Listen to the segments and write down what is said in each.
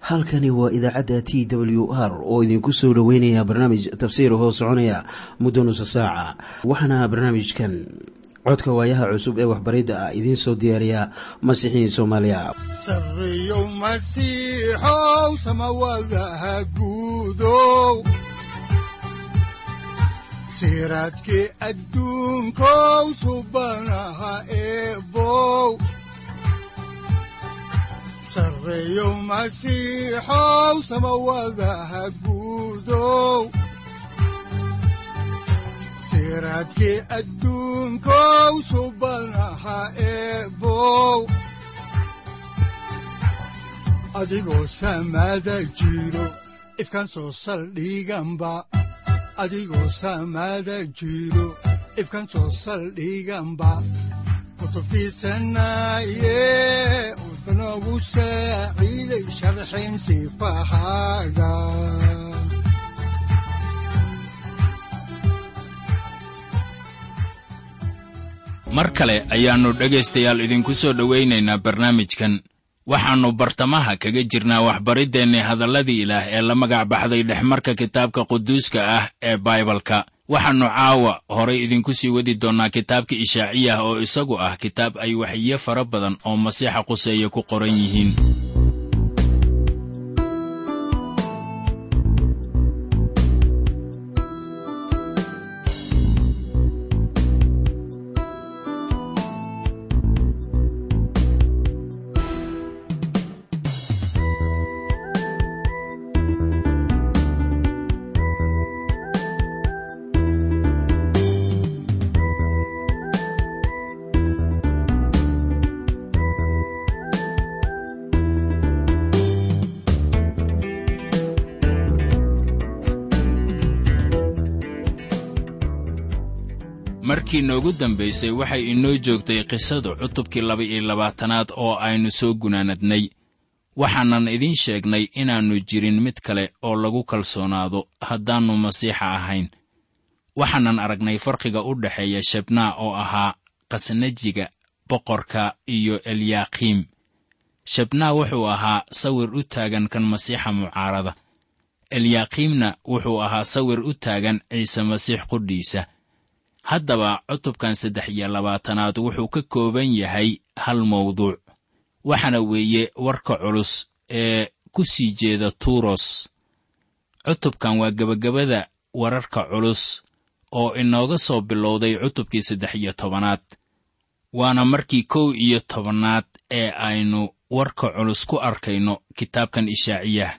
halkani waa idaacadda t w r oo idinku soo dhoweynaya barnaamij tafsiir hoo soconaya muddo nusa saaca waxaana barnaamijkan codka waayaha cusub ee waxbaridda ah idiin soo diyaariya masiixiin soomaaliya sareyow masiixow samawadaha guudow siraadkii adduunkow subanaha eebow sareyow masiixow samawadaha guudow siraadkii adduunkow subanaha eebow adigoo samaada jiro ifkaan soo saldhiganba adigoo samaada jiro ifkaan soo saldhiganba kutubtiisanaye udanogu saaciiday sharxin sifahaaga mar kale ayaannu dhegaystayaal idinku soo dhowaynaynaa barnaamijkan waxaannu bartamaha kaga jirnaa waxbariddeenni hadalladii ilaah ee la magac baxday dhexmarka kitaabka quduuska ah ee baibalka waxaannu caawa horay idinku sii wadi doonnaa kitaabka ishaaciyah oo isagu ah kitaab ay waxiyo fara badan oo masiixa quseeye ku qoran yihiin markii noogu dambaysay waxay inoo joogtay qisadu cutubkii laba-iyo labaatanaad oo aynu soo gunaanadnay waxaanan idiin sheegnay inaannu jirin mid kale oo lagu kalsoonaado haddaannu masiixa ahayn waxaanan aragnay farqiga u dhexeeya shabnaa oo ahaa khasnajiga boqorka iyo elyakiim shabnaa wuxuu ahaa sawir u taagan kan masiixa mucaarada elyakiimna wuxuu ahaa sawir u taagan ciise masiix qudhiisa haddaba cutubkan saddex iyo labaatanaad wuxuu ka kooban yahay hal mawduuc waxaana weeye warka culus ee ku sii jeeda tuuros cutubkan waa gebagabada wararka culus oo inooga soo bilowday cutubkii saddex iyo tobanaad waana markii kow iyo tobanaad ee aynu warka culus ku arkayno kitaabkan ishaaciyah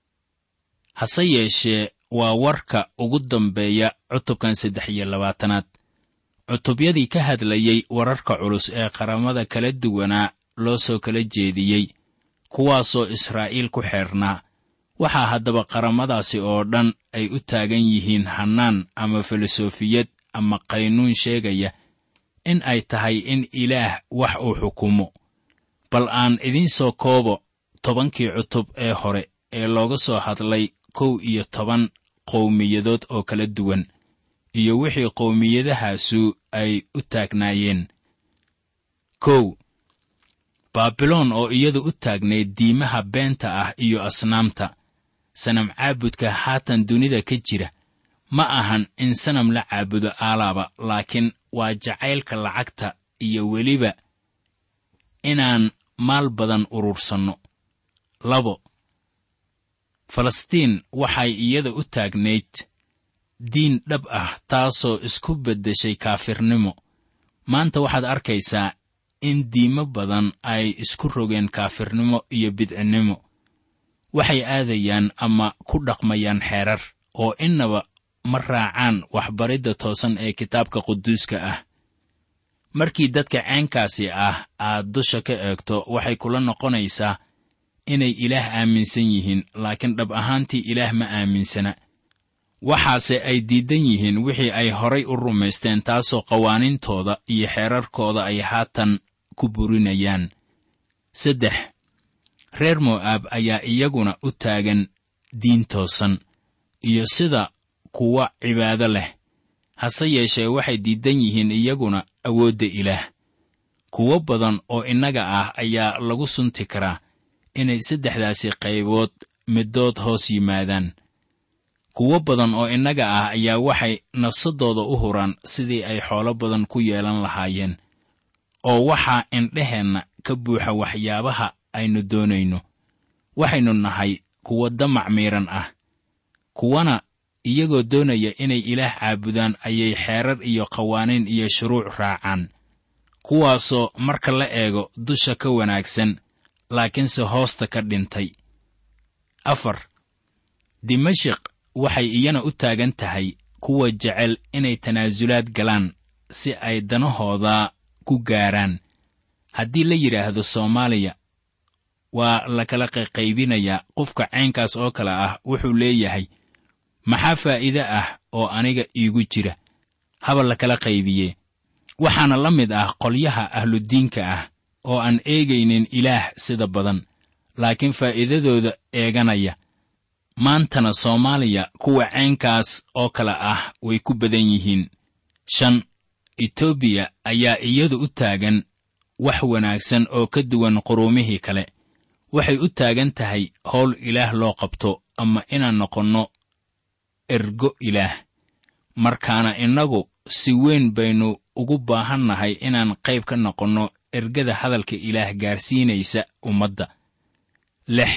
hase yeeshee waa warka ugu dambeeya cutubkan saddex iyo labaatanaad cutubyadii ka hadlayey wararka culus ee qaramada kala duwanaa loo soo kala jeediyey kuwaasoo israa'iil ku xeernaa waxaa haddaba qaramadaasi oo dhan ay u taagan yihiin hannaan ama filosofiyad ama qaynuun sheegaya in ay tahay in ilaah wax uu xukumo bal aan idiin soo koobo tobankii cutub ee hore ee looga soo hadlay kow iyo toban qowmiyadood oo kala duwan iyo wixii qowmiyadahaasu ay u taagnaayeen kow baabiloon oo iyadu u taagnayd diimaha beenta ah iyo asnaamta sanam caabudka haatan dunida ka jira ma ahan in sanam la caabudo aalaaba laakiin waa jacaylka lacagta iyo weliba inaan maal badan urursanno labo falastiin waxay iyada u taagnayd diin dhab ah taasoo isku beddeshay kaafirnimo maanta waxaad arkaysaa in diimo badan ay isku rogeen kaafirnimo iyo bidcinnimo waxay aadayaan ama ku dhaqmayaan xeerar oo innaba ma raacaan waxbaridda toosan ee kitaabka quduuska ah markii dadka ceenkaasi ah aad dusha ka eegto waxay kula noqonaysaa inay ilaah aaminsan yihiin laakiin dhab ahaantii ilaah ma aaminsana waxaase ay diidan yihiin wixii ay horay u rumaysteen taasoo qawaaniintooda iyo xeerarkooda ay haatan ku burinayaan saddex reer mo'aab ayaa iyaguna u taagan diin toosan iyo sida kuwa cibaado leh hase yeeshee waxay diidan yihiin iyaguna awoodda ilaah kuwo badan oo innaga ah ayaa lagu sunti karaa inay saddexdaasi qaybood middood hoos yimaadaan kuwo badan oo innaga ah ayaa waxay nafsaddooda u huraan sidii ay xoolo badan ku yeelan lahaayeen oo waxaa indheheenna ka buuxa waxyaabaha aynu doonayno waxaynu nahay kuwo damac miiran ah kuwana iyagoo doonaya inay ilaah caabudaan ayay xeerar iyo qawaaniin iyo shuruuc raacaan kuwaasoo marka la eego dusha ka wanaagsan laakiinse hoosta ka dhintay afar dimashik waxay iyana u taagan tahay kuwa jecel inay tanaasulaad galaan si ay danahooda ku gaaraan haddii la yidhaahdo soomaaliya waa la kala qayqaybinayaa qofka caynkaas oo kale ah wuxuu leeyahay maxaa faa'iide ah oo aniga iigu jira haba la kala qaybiyee waxaana la mid ah qolyaha ahludiinka ah oo aan eegaynin ilaah sida badan laakiin faa'iidadooda eeganaya maantana soomaaliya kuwa caynkaas oo kale ah way ku badan yihiin shan etoobiya ayaa iyadu u taagan wax wanaagsan oo ka duwan quruumihii kale waxay u taagan tahay howl ilaah loo qabto ama inaan noqonno ergo ilaah markaana innagu si weyn baynu ugu baahannahay inaan qayb ka noqonno ergada hadalka ilaah gaarsiinaysa ummadda lix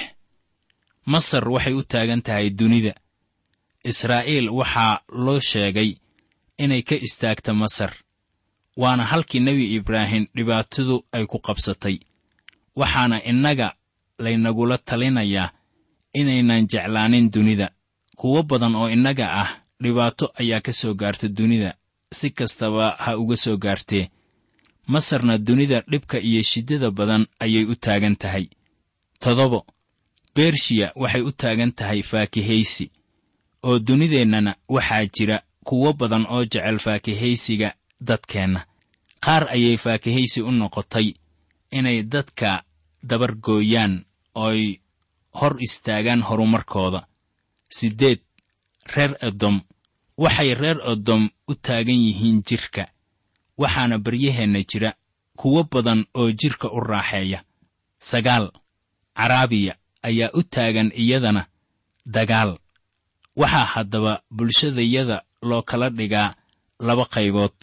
masar waxay u taagan tahay dunida israa'iil waxaa loo sheegay inay ka istaagta masar waana halkii nebi ibraahim dhibaatadu ay ku qabsatay waxaana innaga laynagula talinayaa inaynan jeclaanin dunida kuwo badan oo innaga ah dhibaato ayaa ka soo gaarta dunida si kastaba ha uga soo gaartee masarna dunida dhibka iyo shiddada badan ayay u taagan tahay toddobo bershiya waxay u taagan tahay faakihaysi oo dunideennana waxaa jira kuwo badan oo jecel faakihaysiga dadkeenna qaar ayay faakihaysi u noqotay inay dadka dabargooyaan ooy hor istaagaan horumarkooda siddeed reer edom waxay reer edom u taagan yihiin jidhka waxaana baryaheenna jira kuwo badan oo jidhka u raaxeeya sagaal caraabiya ayaa u taagan iyadana dagaal waxaa haddaba bulshadayada loo kala dhigaa laba qaybood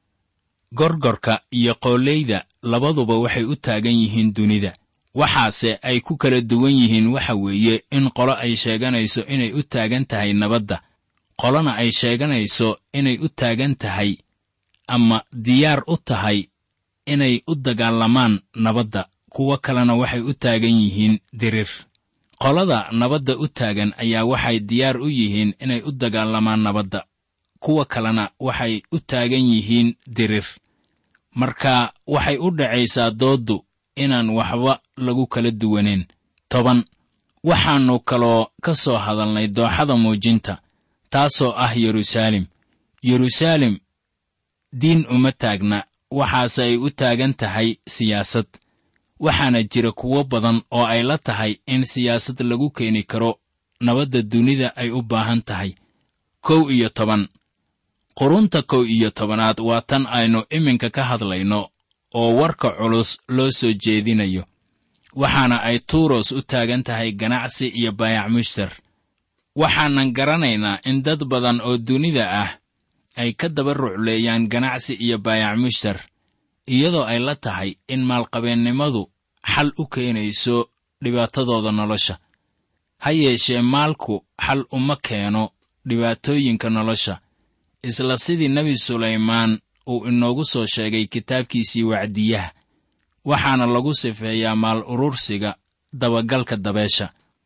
gorgorka iyo qooleyda labaduba waxay u taagan yihiin dunida waxaase ay ku kala duwan yihiin waxa weeye in qolo ay sheeganayso inay u taagan tahay nabadda qolona ay sheeganayso inay u taagan tahay ama diyaar u tahay inay u dagaalamaan nabadda kuwo kalena waxay u taagan yihiin dirir qolada nabadda u taagan ayaa waxay diyaar u yihiin inay u dagaalamaan nabadda kuwa kalena waxay u taagan yihiin dirir marka waxay u dhacaysaa dooddu inaan waxba lagu kala duwaneen toban waxaannu kaloo ka soo hadalnay dooxada muujinta taasoo ah yeruusaalem yeruusaalem diin uma taagna waxaase ay u taagan tahay siyaasad waxaana jira kuwo badan oo ay la tahay in siyaasad lagu keeni karo nabadda dunida ay u baahan tahay kow iyo toban qurunta kow iyo tobanaad waa tan aynu iminka ka hadlayno oo warka culus loo soo jeedinayo waxaana ay tuuros u taagan tahay ganacsi iyo baayac mushtar waxaanan garanaynaa in dad badan oo dunida ah ay ka daba rucleeyaan ganacsi iyo baayac mushtar iyadoo ay la tahay in maalqabeennimadu xal u keenayso dhibaatadooda nolosha ha yeeshee maalku xal uma keeno dhibaatooyinka nolosha isla sidii nebi sulaymaan uu inoogu soo sheegay kitaabkiisii wacdiyaha waxaana lagu sifeeyaa maal urursiga dabagalka dabeesha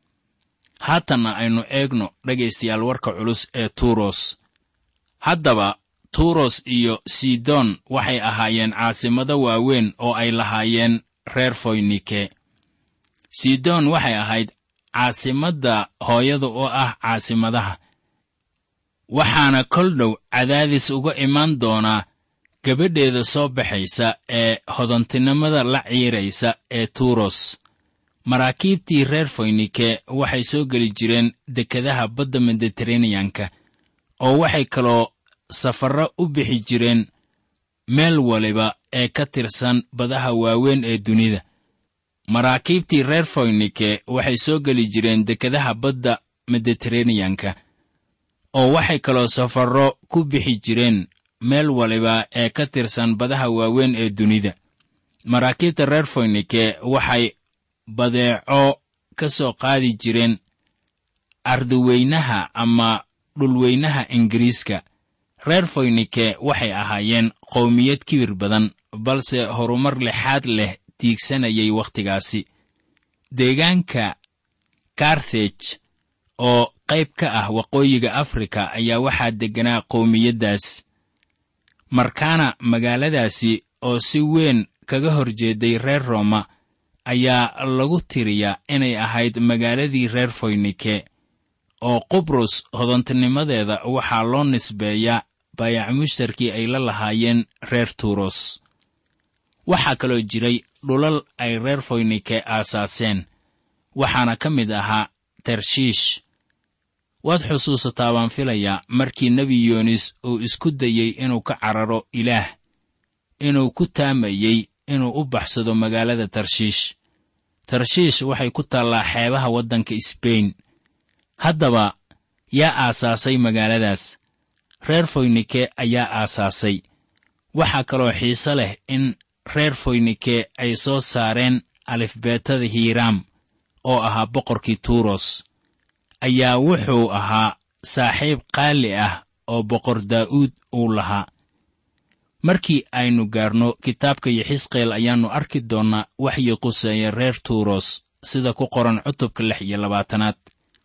haatanna aynu eegno dhegaystayaal warka culus ee tuuros haddaba tuuros iyo sidon waxay ahaayeen caasimado waaweyn oo ay lahaayeen reer foynike sidon waxay ahayd caasimadda hooyada oo ah caasimadaha waxaana kol dhow cadaadis uga imaan doonaa gabadheeda soo baxaysa ee hodantinimada la ciiraysa ee tuuros maraakiibtii reer foynike waxay soo geli jireen dekedaha badda mediteraneyanka oo waxay kaloo safarro u bixi jireen meel waliba ee ka tirsan badaha waaweyn ee dunida maraakiibtii reer foynike waxay soo geli jireen dekedaha badda mediteraneyanka oo waxay kaloo safarro ku bixi jireen meel waliba ee ka tirsan badaha waaweyn ee dunida maraakiibta reer foynike waxay badeeco ka soo qaadi jireen ardiweynaha ama dhulweynaha ingiriiska reer foynike waxay ahaayeen qowmiyad kibir badan balse horumar lexaad leh tiigsanayay wakhtigaasi deegaanka karthej oo qayb ka ah waqooyiga afrika ayaa waxaa degganaa qowmiyaddaas markaana magaaladaasi oo si weyn kaga hor jeeday reer rooma ayaa lagu tiriyaa inay ahayd magaaladii reer foynike oo qubrus hodantinimadeeda waxaa loo nisbeeyaa baayac mushtarkii ay la lahaayeen reer tuuros waxaa kaloo jiray dhulal ay reer foynike aasaaseen waxaana ka mid ahaa tarshiish waad xusuusataa baan filayaa markii nebi yoonis uu isku dayey inuu ka cararo ilaah inuu ku taamayey inuu u baxsado magaalada tarshiish tarshiish waxay ku taallaa xeebaha waddanka sbain haddaba yaa aasaasay magaaladaas reer foynike ayaa aasaasay waxaa kaloo xiise leh in reer foynike ay soo saareen alifbeetada hiiraam oo ahaa boqorkii tuuros ayaa wuxuu ahaa saaxiib qaali ah oo boqor daa'uud uu lahaa markii aynu gaarno kitaabka yixisqeel ayaannu arki doonnaa waxyi quseeya reer tuuros sida ku qoran cutubka lix iyo labaatanaad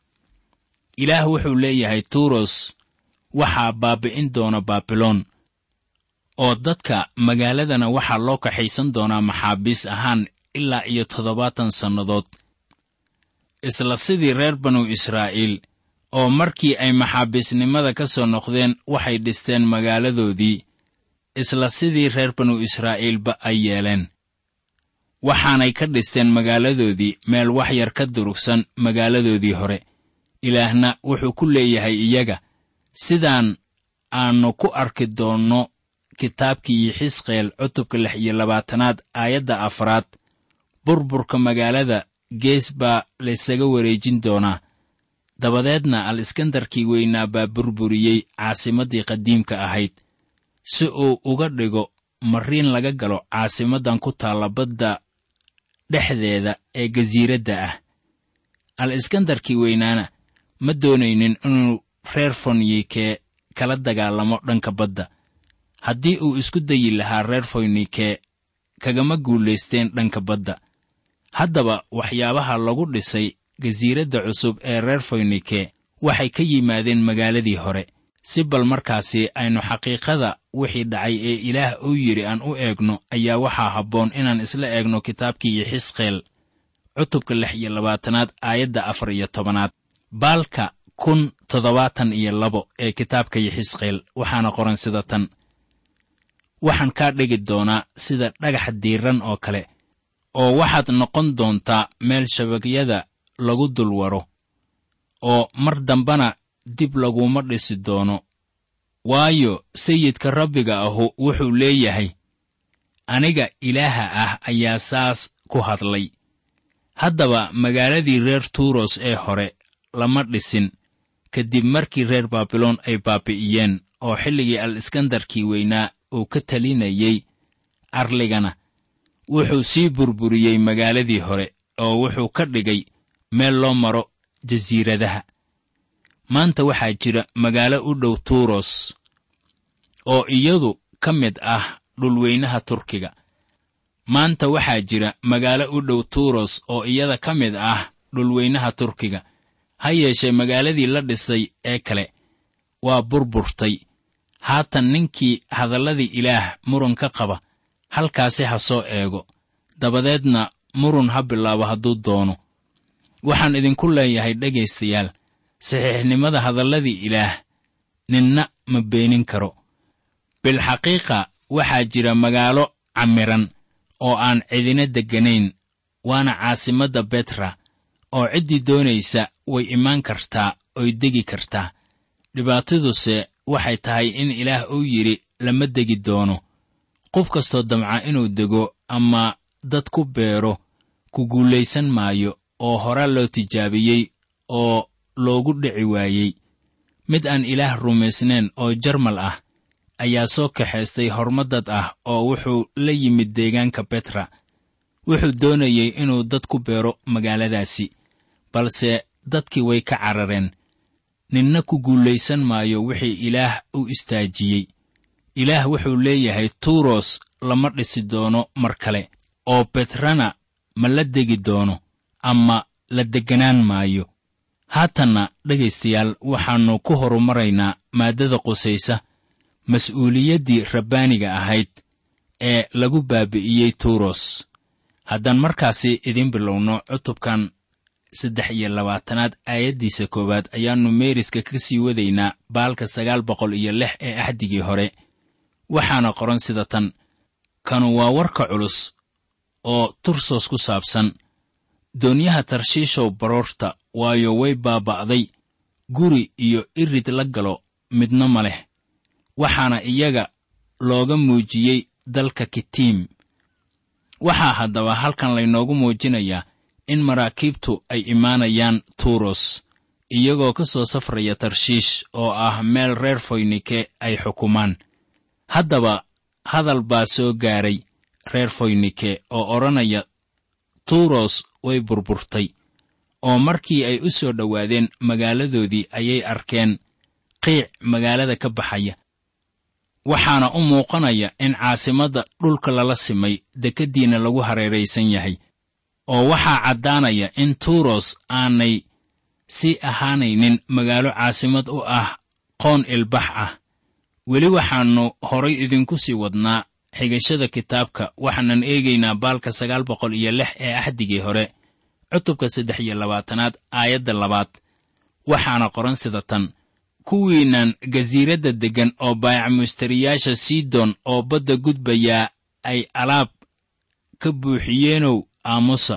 ilaah wuxuu leeyahay tuuros waxaa baabi'in doona baabiloon oo dadka magaaladana waxaa loo kaxaysan doonaa maxaabiis ahaan ilaa iyo toddobaatan sannadood isla sidii reer banu israa'iil oo markii ay maxaabiisnimada ka soo noqdeen waxay dhisteen magaaladoodii isla sidii reer banu israa'iilba ay yeeleen waxaanay ka dhisteen magaaladoodii meel wax yar ka durugsan magaaladoodii hore ilaahna wuxuu ku leeyahay iyaga sidaan aannu ku arki doonno kitaabkii yixisqeel cutubka lix iyo labaatanaad aayadda afraad burburka magaalada gees baa laysaga wareejin doonaa dabadeedna al iskandarkii weynaa baa burburiyey caasimaddii qadiimka ahayd si uu uga dhigo mariin laga galo caasimaddan ku taalla badda dhexdeeda ee gasiiradda ah al iskandarkii weynaana ma doonaynin inuu reer foynike kala dagaalamo dhanka badda haddii uu isku dayi lahaa reer foynike kagama guulaysteen dhanka badda haddaba waxyaabaha lagu dhisay gasiiradda cusub ee reer foynike waxay ka yimaadeen magaaladii hore si bal markaasi aynu xaqiiqada wixii dhacay ee ilaah uu yidhi aan u eegno ayaa waxaa habboon inaan isla eegno kitaabkii yixisqeel cutubka lix iyo labaatanaad aayadda afar iyo tobanaad baalka kun toddobaatan iyo labo ee kitaabka yixisqeel waxaana qoran sida tan waxaan kaa dhigi doonaa sida dhagax diiran oo kale oo waxaad noqon doontaa meel shabagyada lagu dul waro oo mar dambana dib laguma dhisi doono waayo sayidka rabbiga ahu wuxuu leeyahay aniga ilaaha ah ayaa saas ku hadlay haddaba magaaladii reer tuuros ee hore lama dhisin kadib markii reer baabiloon ay baabi'iyeen oo xilligii al iskandarkii weynaa uu ka talinayey arligana wuxuu sii burburiyey magaaladii hore oo wuxuu ka dhigay meel loo maro jasiiradaha maanta waxaa jira magaalo u dhow tuuros oo iyadu ka mid ah dhulweynaha turkiga maanta waxaa jira magaalo u dhow tuuros oo iyada ka mid ah dhulweynaha turkiga ha yeeshee magaaladii la dhisay ee kale waa burburtay haatan ninkii hadalladii ilaah murun ka qaba halkaasi ha soo eego dabadeedna murun ha bilaabo hadduu doono waxaan idinku leeyahay dhegaystayaal saxiixnimada hadalladii ilaah ninna ma beenin karo bilxaqiiqa waxaa jira magaalo camiran oo aan cidina degganayn waana caasimadda betra oo ciddii doonaysa way imaan kartaa oy degi kartaa dhibaataduse waxay tahay in ilaah uu yidhi lama degi doono qof kastoo damca inuu dego ama dad ku beero ku guulaysan maayo oo hore loo tijaabiyey oo loogu dhici waayey mid aan ilaah rumaysnayn oo jarmal ah ayaa soo kaxaystay hormadad ah oo wuxuu la yimid deegaanka betra wuxuu doonayey inuu dad ku beero magaaladaasi balse dadkii way ka carareen ninna ku guulaysan maayo wixii ilaah u istaajiyey ilaah wuxuu leeyahay tuuros lama dhisi doono mar kale oo betrana ma la degi doono ama la degganaan maayo haatanna dhegaystayaal waxaannu ku horumaraynaa maaddada qusaysa mas-uuliyaddii rabbaaniga ahayd ee lagu baabi'iyey tuuros haddaan markaasi idiin bilowno cutubkan saddex iyo labaatanaad aayaddiisa koowaad ayaannu meeriska ka sii wadaynaa baalka sagaal boqol iyo lix ee axdigii hore waxaana qoran sida tan kanu waa warka culus oo tursos ku saabsan doonyaha tarshiishow baroorta waayo way baaba'day guri iyo irid la galo midna ma leh waxaana iyaga looga muujiyey dalka kitiim waxaa haddaba halkan laynoogu muujinayaa in maraakiibtu ay imaanayaan tuuros iyagoo ka soo safraya tarshiish oo ah meel reer foynike ay xukumaan haddaba hadal baa soo gaaray reer foynike oo odhanaya tuuros way burburtay oo markii ay u soo dhowaadeen magaaladoodii ayay arkeen qiic magaalada ka baxaya waxaana u muuqanaya in caasimadda dhulka lala simay dekeddiina lagu hareeraysan yahay oo waxaa caddaanaya in tuuros aanay sii ahaanaynin magaalo caasimad u ah qoon ilbax ah weli waxaannu horay idinku sii wadnaa xigashada kitaabka waxaanan eegaynaa baalka sagaal boqol iyo lix ee axdigii hore cutubka saddex iyo labaatanaad aayadda labaad waxaana qoran sida tan kuwiinnan gasiiradda deggan oo baayac mushtariyaasha sidon oo badda gudbayaa ay alaab ka buuxiyeenow aamusa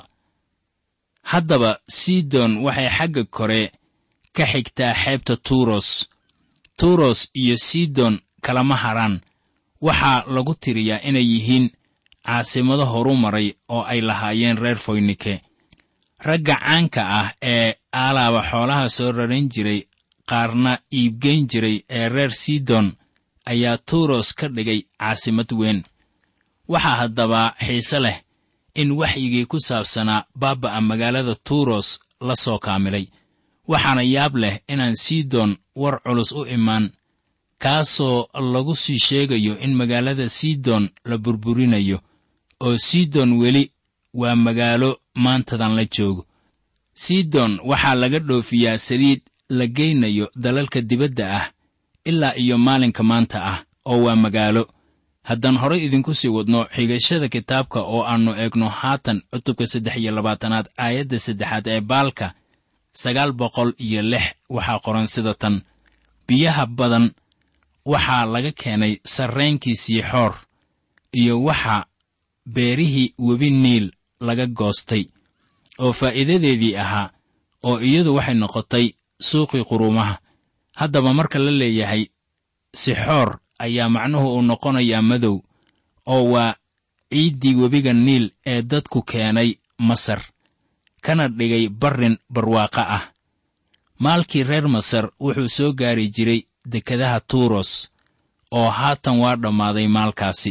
haddaba sidon waxay xagga kore ka xigtaa xeebta tuuros tuuros iyo sidon kalama haraan waxaa lagu tiriyaa inay yihiin caasimado horu maray oo ay lahaayeen reer foynike ragga caanka ah ee aalaaba xoolaha soo raran jiray qaarna iibgeyn jiray ee reer sidon ayaa tuuros ka dhigay caasimad weyn waxaa haddaba xiise leh in waxyigii ku saabsanaa baaba'a magaalada tuuros la soo kaamilay waxaana yaab leh inaan sidon war culus u imaan kaasoo lagu sii sheegayo in magaalada sidon la burburinayo oo sidon weli waa magaalo maantadan la joogo sidon waxaa laga dhoofiyaa saliid la geynayo dalalka dibadda ah ilaa iyo maalinka maanta ah oo waa magaalo haddaan horay idinku sii wadno xigashada kitaabka oo aannu eegno haatan cutubka saddex iyo labaatanaad aayadda saddexaad ee baalka sagaal boqol iyo lix waxaa qoran sida tan biyaha badan waxaa laga keenay sarreenkii siixoor iyo waxa beerihii webi niil laga goostay oo faa'iidadeedii ahaa oo iyadu waxay noqotay suuqii quruumaha haddaba marka la leeyahay sixoor ayaa macnuhu uu noqonayaa madow oo waa ciiddii webiga niil ee dadku keenay masar kana dhigay barrin barwaaqo ah maalkii reer masar wuxuu soo gaari jiray dekedaha tuuros oo haatan waa dhammaaday maalkaasi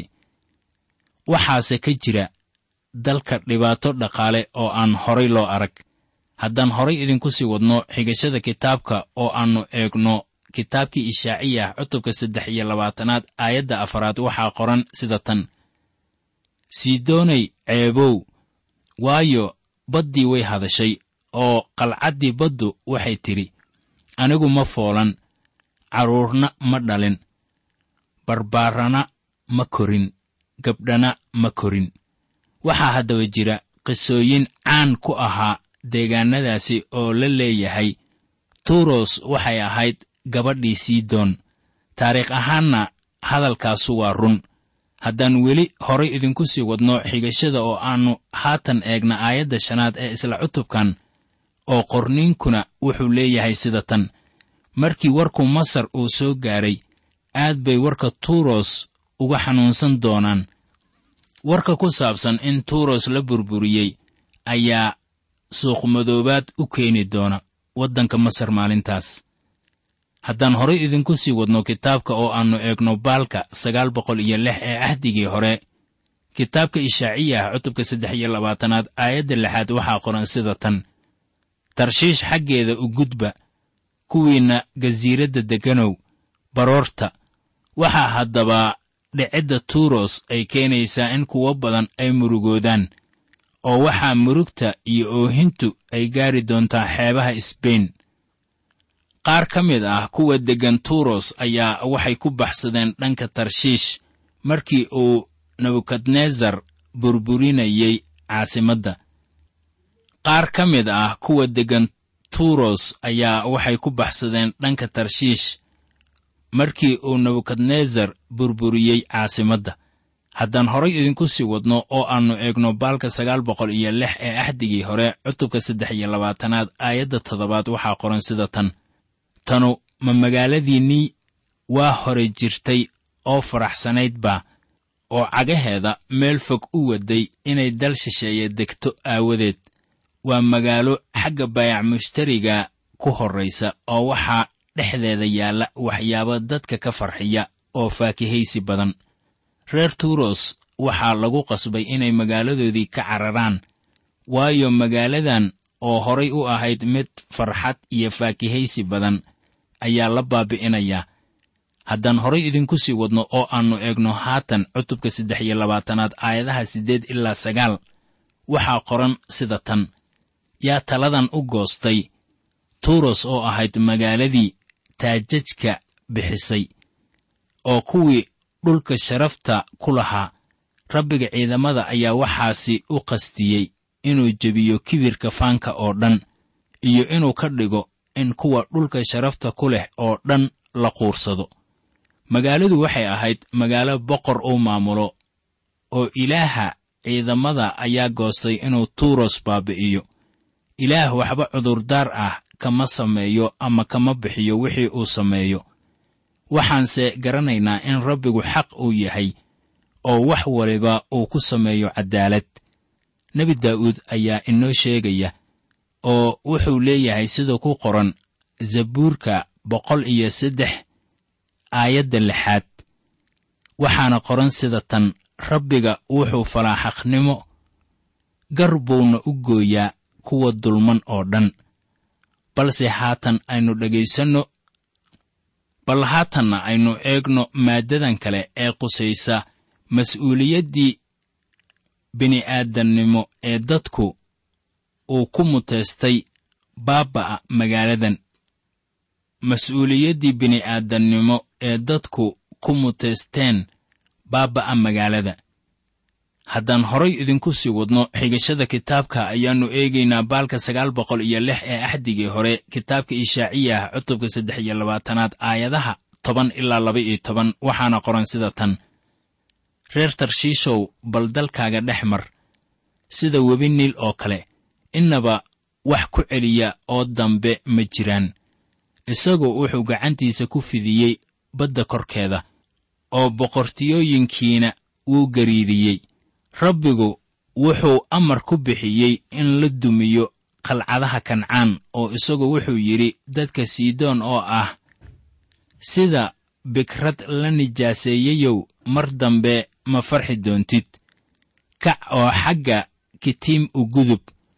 waxaase ka jira dalka dhibaato dhaqaale oo aan horay loo arag haddaan horay idinku sii wadno xigashada kitaabka oo aannu eegno kitaabkii ishaaciyah cutubka saddex iyo labaatanaad aayadda afaraad waxaa qoran sida tan siidoonay ceebow waayo baddii way hadashay oo qalcaddii baddu waxay tidhi anigu ma foolan carruurna ma dhalin barbaarana ma korin gabdhana ma korin waxaa haddaba jira qisooyin caan ku ahaa deegaannadaasi oo la leeyahay tuuros waxay ahayd gabadhii sidon taariikh ahaanna hadalkaasu waa run haddaan weli horay idinku sii wadno xigashada oo aannu haatan eegna aayadda shanaad ee isla cutubkan oo qorniinkuna wuxuu leeyahay sida tan markii warku masar uu soo gaaray aad bay warka tuuros uga xanuunsan doonaan warka ku saabsan in tuuros la burburiyey ayaa suuqmadoobaad u keeni doona waddanka masar maalintaas haddaan horay idinku sii wadno kitaabka oo aannu eegno baalka sagaal boqol iyo lix ee ahdigii hore kitaabka ishaaciya ah cutubka saddex iyo labaatanaad aayadda lixaad waxaa qoran sida tan tarshiish xaggeeda u gudba kuwiinna gasiiradda degganow baroorta waxaa haddaba dhicidda tuuros ay keenaysaa in kuwo badan ay murugoodaan oo waxaa murugta iyo oohintu ay gaari doontaa xeebaha sbain qaar ka mid ah kuwa deggan tuuros ayaa waxay ku baxsadeen dhanka tarshiish markii uu nebukadnesar burburinayey caasimadda qaar ka mid ah kuwa deggan tuuros ayaa waxay ku baxsadeen dhanka tarshiish markii uu nebukadnesar burburiyey caasimadda haddaan horay idinku sii wadno oo aannu eegno baalka sagaal boqol iyo lix ee axdigii hore cutubka saddex iyo labaatanaad aayadda toddobaad waxaa qoran sida tan tanu ma magaaladiinnii waa hore jirtay oo faraxsanayd baa oo cagaheeda meel fog u waday inay dal shisheeye degto aawadeed waa magaalo xagga baayac mushtariga ku horraysa oo waxaa dhexdeeda yaalla waxyaabo dadka ka farxiya oo faakihaysi badan reer tuuros waxaa lagu qasbay inay magaaladoodii ka cararaan waayo magaaladan oo horay u ahayd mid farxad iyo faakihaysi badan ayaa la baabi'inayaa haddaan horay idinku sii wadno oo aannu eegno haatan cutubka saddex iyo labaatanaad aayadaha siddeed ilaa sagaal waxaa qoran sida tan yaa taladan u goostay tuuros oo ahayd magaaladii taajajka bixisay oo kuwii dhulka sharafta ku lahaa rabbiga ciidamada ayaa waxaasi u qastiyey inuu jebiyo kibirka faanka oo dhan iyo inuu ka dhigo in kuwa dhulka sharafta ku leh oo dhan la quursado magaaladu waxay ahayd magaalo boqor uu maamulo oo ilaaha ciidamada ayaa goostay inuu tuuros baabi'iyo ilaah waxba cudurdaar ah kama sameeyo ama kama bixiyo wixii uu sameeyo waxaanse garanaynaa in rabbigu xaq uu yahay oo wax waliba uu ku sameeyo caddaalad nebi daa'uud ayaa inoo sheegaya oo wuxuu leeyahay sida ku qoran zabuurka boqol iyo saddex aayadda lixaad waxaana qoran sida tan rabbiga wuxuu falaa xaqnimo gar buuna u gooyaa kuwa dulman oo dhan balse haatan aynu dhegaysanno bal haatanna aynu eegno maaddadan kale ee qusaysa mas'uuliyaddii bini'aadannimo ee dadku uu ku muteystay baabba'a magaaladan mas-uuliyaddii bini'aadannimo ee dadku ku muteysteen baabba'a magaalada haddaan horay idinku sii wadno xigashada kitaabka ayaannu eegaynaa baalka sagaal boqol iyo lix ee axdigii hore kitaabka ishaaciya ah cutubka saddex iyo labaatanaad aayadaha toban ilaa laba iyo toban waxaana qoran sida tan reer tarshiishow bal dalkaaga dhex mar sida webi niil oo kale innaba wax ku celiya oo dambe ma jiraan isagu wuxuu gacantiisa ku fidiyey badda korkeeda oo boqortiyooyinkiina wuu gariidiyey rabbigu wuxuu amar ku bixiyey in la dumiyo qalcadaha kancaan oo isagu wuxuu yidhi dadka siidoon oo ah sida bikrad la nijaaseeyeyow mar dambe ma farxi doontid kac oo xagga kitiim u gudub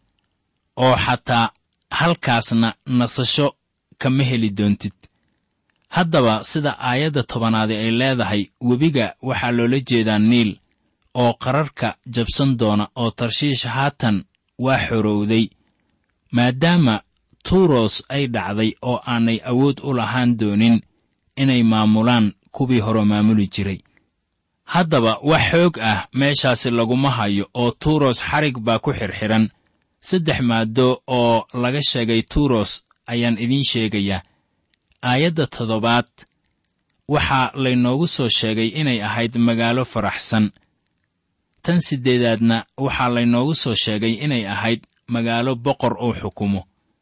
oo xataa halkaasna nasasho kama heli doontid haddaba sida aayadda tobanaadi ay leedahay webiga waxaa loola jeedaa niil oo qararka jabsan doona oo tarshiish haatan waa xorowday maadaama tuuros ay dhacday oo aanay awood u lahaan doonin inay maamulaan kuwii hore maamuli jiray haddaba wax xoog ah meeshaasi laguma hayo oo tuuros xarig baa ku xirxiran saddex maaddo oo laga sheegay tuuros ayaan idiin sheegayaa aayadda toddobaad waxaa laynoogu soo sheegay inay ahayd magaalo faraxsan tan siddeedaadna waxaa laynoogu soo sheegay inay ahayd magaalo boqor uu xukumo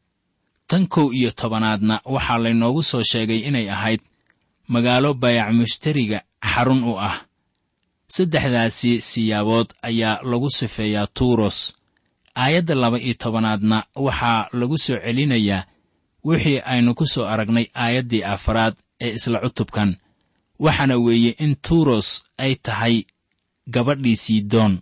tan kow iyo tobanaadna waxaa laynoogu soo sheegay inay ahayd magaalo bayac mushtariga xarun u ah saddexdaasi siyaabood ayaa lagu sifeeyaa tuuros aayadda laba iyo tobanaadna waxaa lagu soo celinayaa wixii aynu ku soo aragnay aayaddii afaraad ee isla cutubkan waxaana weeye in tuuros ay tahay gabadhii sidoon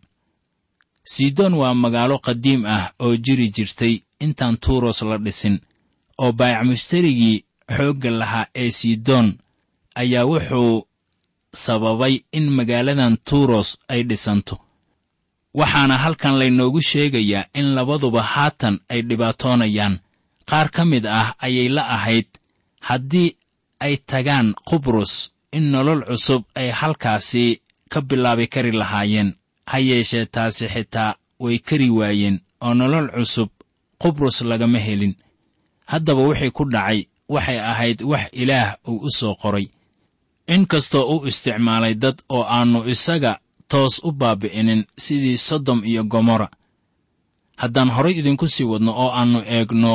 sidoon waa magaalo qadiim ah oo jiri jirtay intaan tuuros la dhisin oo baayac mushtarigii xoogga lahaa ee sidoon ayaa wuxuu sababay in magaaladan tuuros ay dhisanto waxaana halkan laynoogu sheegayaa in labaduba haatan ay dhibaatoonayaan qaar ka mid ah ayay la ahayd haddii ay tagaan qubrus in nolol cusub ay halkaasi ka bilaabi kari lahaayeen ha yeeshee taasi xitaa way kari waayeen oo nolol cusub qubrus lagama helin haddaba wixii ku dhacay waxay ahayd wax ilaah uu u soo qoray in kastoo u isticmaalay dad oo aannu isaga toos u baabi'inin sidii sodom iyo gomorra haddaan horay idinku sii wadno oo aannu eegno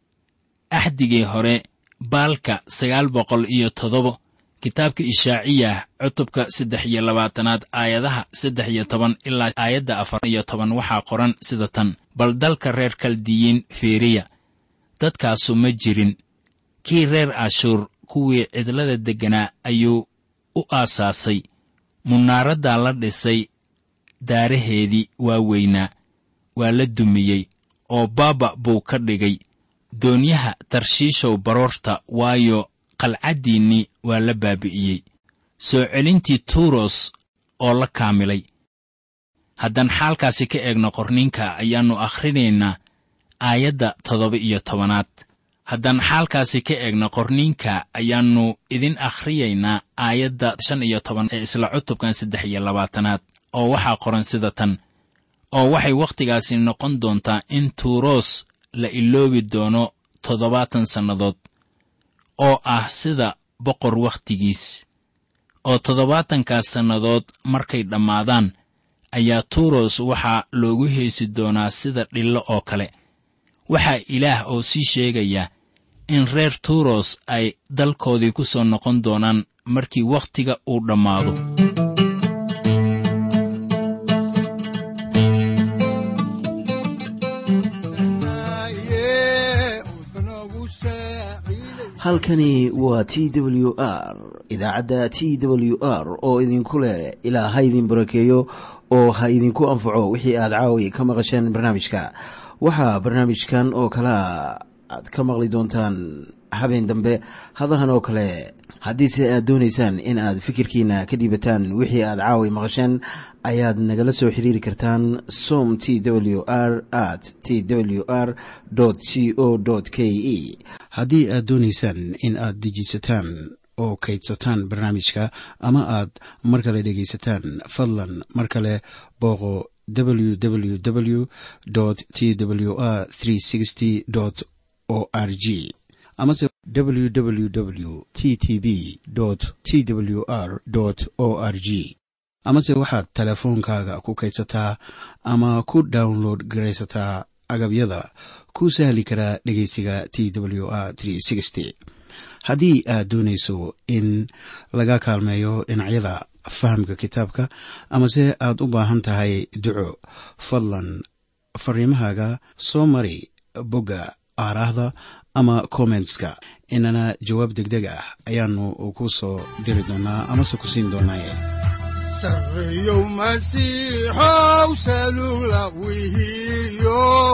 axdigii hore baalka sagaal boqol iyo toddoba kitaabka ishaaciyah cutubka saddex iyo labaatanaad aayadaha saddex iyo toban ilaa aayadda afar iyo toban waxaa qoran sida tan bal dalka reer kaldiyiin feeriya dadkaasu ma jirin kii reer ashuur kuwii cidlada degganaa ayuu u aasaasay munaaraddaa la dhisay daaraheedii waa weynaa waa la dumiyey oo baaba buu ka dhigay doonyaha tarshiishow baroorta waayo qalcaddiinnii waa la baabi'iyey soo celintii tuuros oo la kaamilay haddaan xaalkaasi ka eegno qorninka ayaannu akhrinaynaa aayadda toddoba iyo tobanaad haddaan xaalkaasi ka eegno qorniinka ayaannu idin akhriyaynaa aayadda shan iyo toban ee isla cutubkan saddex iyo labaatanaad oo waxaa qoran sida tan oo waxay wakhtigaasi noqon doontaa in tuuroos la iloobi doono toddobaatan sannadood oo ah sida boqor wakhtigiis oo toddobaatankaas sannadood markay dhammaadaan ayaa tuuros waxaa loogu heesi doonaa sida dhillo oo kale waxaa ilaah oo sii sheegaya in reer tuuros ay dalkoodii ku soo noqon doonaan markii wakhtiga uu dhammaado halkani waa t w r idaacadda t w r oo idinku leh ilaa ha idin barakeeyo oo ha idinku anfaco wixii aad caawi ka maqasheen barnaamijka waxaa barnaamijkan oo kalaa aad ka maqli doontaan habeen dambe hadahan oo kale haddiise aad doonaysaan in aad fikirkiina ka dhiibataan wixii aad caawi maqasheen ayaad nagala soo xiriiri kartaan som t w r at t w r c o k e haddii aad doonaysaan in aad dejiisataan oo kaydsataan barnaamijka ama aad mar kale dhegaysataan fadlan mar kale booqo www t w r o r g amase www t t b t w r o r g amase waxaad teleefoonkaaga ku kaydsataa ama ku download garaysataa agabyada ku sahli karaa dhegeysiga t w r haddii aad doonayso in laga kaalmeeyo dhinacyada fahamka kitaabka amase aad u baahan tahay duco fadlan fariimahaaga soo mari bogga aaraahda ama kommentska inana jawaab degdeg ah ayaanu ku soo diri doonaa amase ku siin doonaaye sareyow masiixow salula wihiyow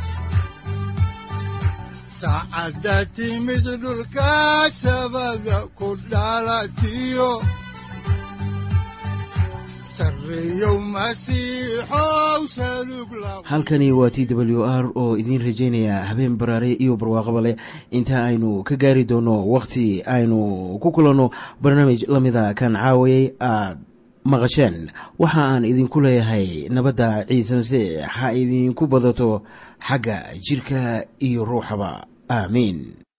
saacadda timid dhulka sabada ku dhalatiyo halkani waa t w r oo idiin rajaynaya habeen baraare iyo barwaaqaba leh inta aynu ka gaari doono wakhti aynu ku kulanno barnaamij la mida kan caawayay aad maqasheen waxa aan idinku leeyahay nabadda ciise masiix ha idinku badato xagga jidhka iyo ruuxaba aamiin